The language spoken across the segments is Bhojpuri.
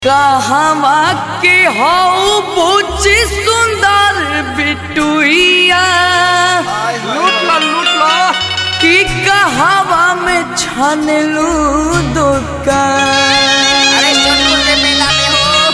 कहवा के हौ बुच्ची सुंदर बिटुइया लूट लो लूट लो कि कहवा में छनलू दुकान अरे सोनपुर के मेला में हो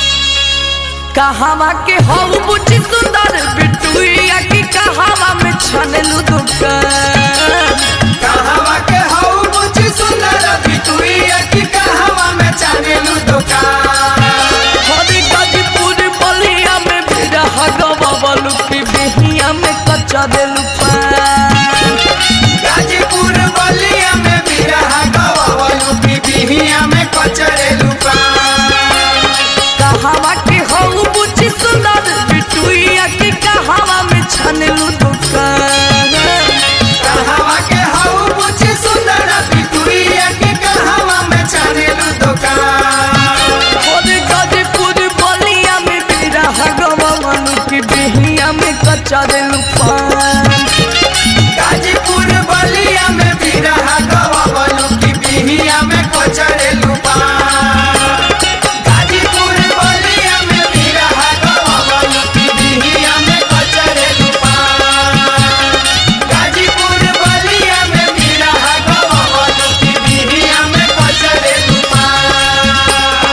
कहवा के हौ बुच्ची सुंदर बिटुइया कि कहवा में छनलू दुकान कहवा के हौ बुच्ची सुंदर बिटुइया की कहवा में चानेलू दुकान हरी गाजीपुर बलिया में भी रहा गवा की बिहिया में कच्चा देलू पान गाजीपुर बलिया में भी रहा गवा यूपी बिहिया में कचरेलू पान कहवा के हौ बुच्ची सुंदर बिटुइया कि कहवा में छनलू दुकान कहवा के हौ बुच्ची सुंदर बिटुइया की कहवा में चानेलू दुकान हरी गाजीपुर बलिया में भी रहा गवा की बिहिया में कच्चा देलू पान गाजीपुर बलिया में भी रहा गवा यूपी बिहिया में कचरेलू पान गाजीपुर बलिया में भी रहा गवा यूपी बिहिया में कचरेलू पान गाजीपुर बलिया में भी रहा गवा यूपी बिहिया में कचरेलू पान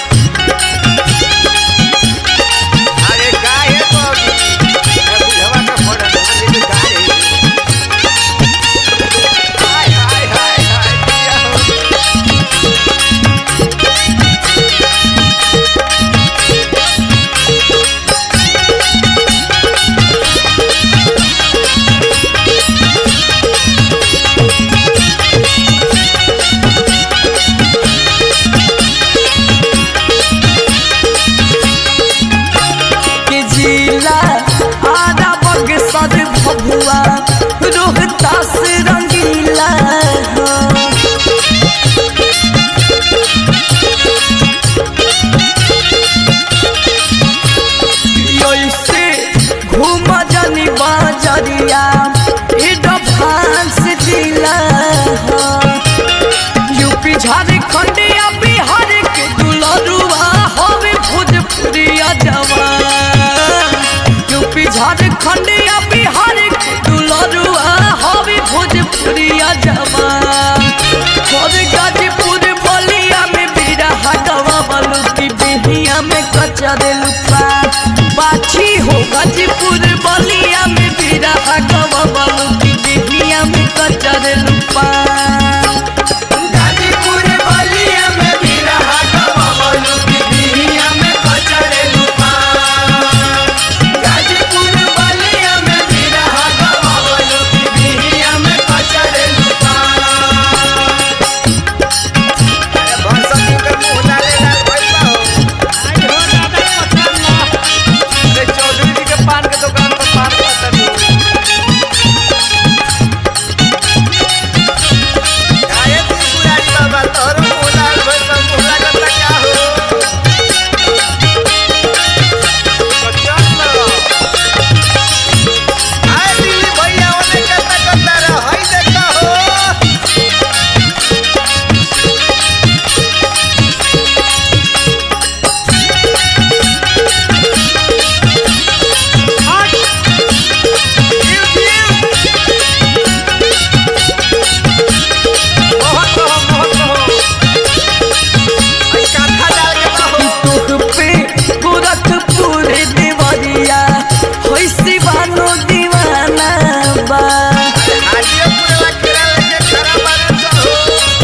अरे काय है तो बुझवा का फोड़ा नदी काय हाय हाय हाय हाय क्या हो के जिला आधा बगसर भभुआ रोहतास रंगीला हो। ऐसे घूम जानी बाजरिया एडवांस जिला हो। यूपी झारखंड या बिहार के दुलरुआ हवे भोजपुरिया जवान यूपी झारखंड या बिहार के दुलरुआ हवे भोजपुरिया जवान और गाजीपुर बलिया में बिरहा गवा बलू की बिहिया में कच्चा देलू पान बाछी हो गाजीपुर बलिया में बिरहा गवा बलू की बिहिया में कच्चा देलू पान गाजीपुर बलिया में भी रहा गवा यूपी बिहिया में कचरेलू पान गाजीपुर बलिया में भी रहा गवा यूपी बिहिया में कचरेलू पान अरे भरसक के मुंह डाले डाल भइल बा हो आई हो दादा पठान ला अरे चौधरी जी के पान के दुकान पर पान पता नहीं काहे तू पुरानी बाबा तोहर मुंह डाल भइल बा मुंह लागत ला क्या हो कच्चन ला आए दिल्ली भैया ओने कता कता रह हई देखा हो बहुत रहो बहुत रहो आई काथा डाल के रहो तुह पे गोरखपुर देवरिया होई सिवानो दीवाना बा आजियो पूरा केरा लेके खरा मारे चाहो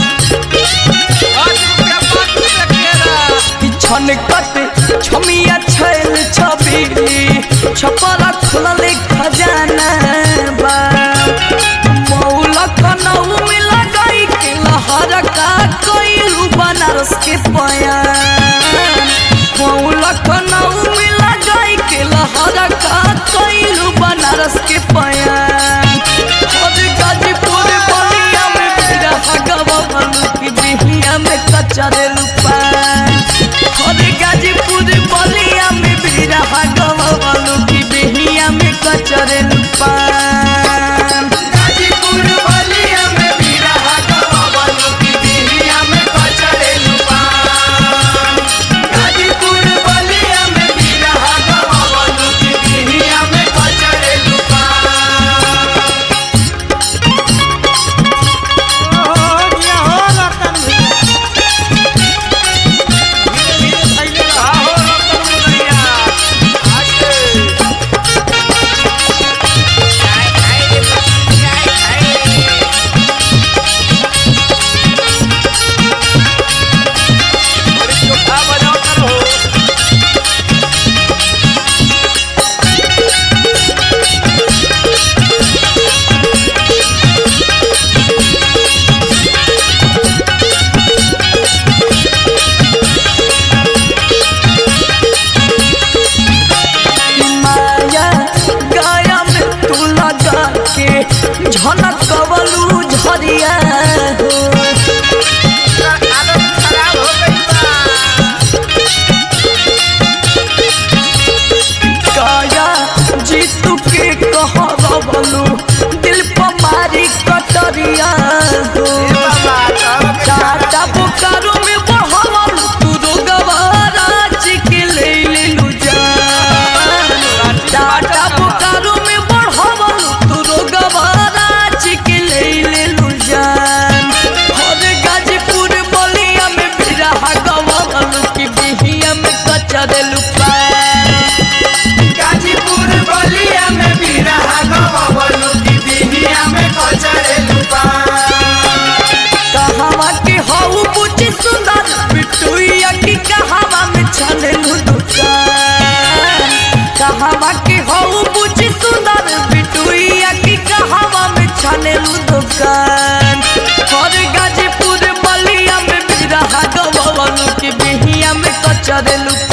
आज रुपया पाँच रुपया केरा कि छनकट छमिया छैल छबीली छपरा खुलले खजाना बा मौला कनऊ में लगाई के लहर का कोइलू बनारस के पयान मौला कनऊ में लगाई के लहर का कोइलू बनारस के पयान और गाजीपुर बलिया में मेरा हगवा बनू की बिहिया में कच्चा देलू पान और गाजीपुर बलिया में मेरा हगवा बनू की बिहिया में कच्चा देलू पान गाजीपुर बलिया में भी रहा गवा यूपी बिहिया में कचरेलू पान कचरेलू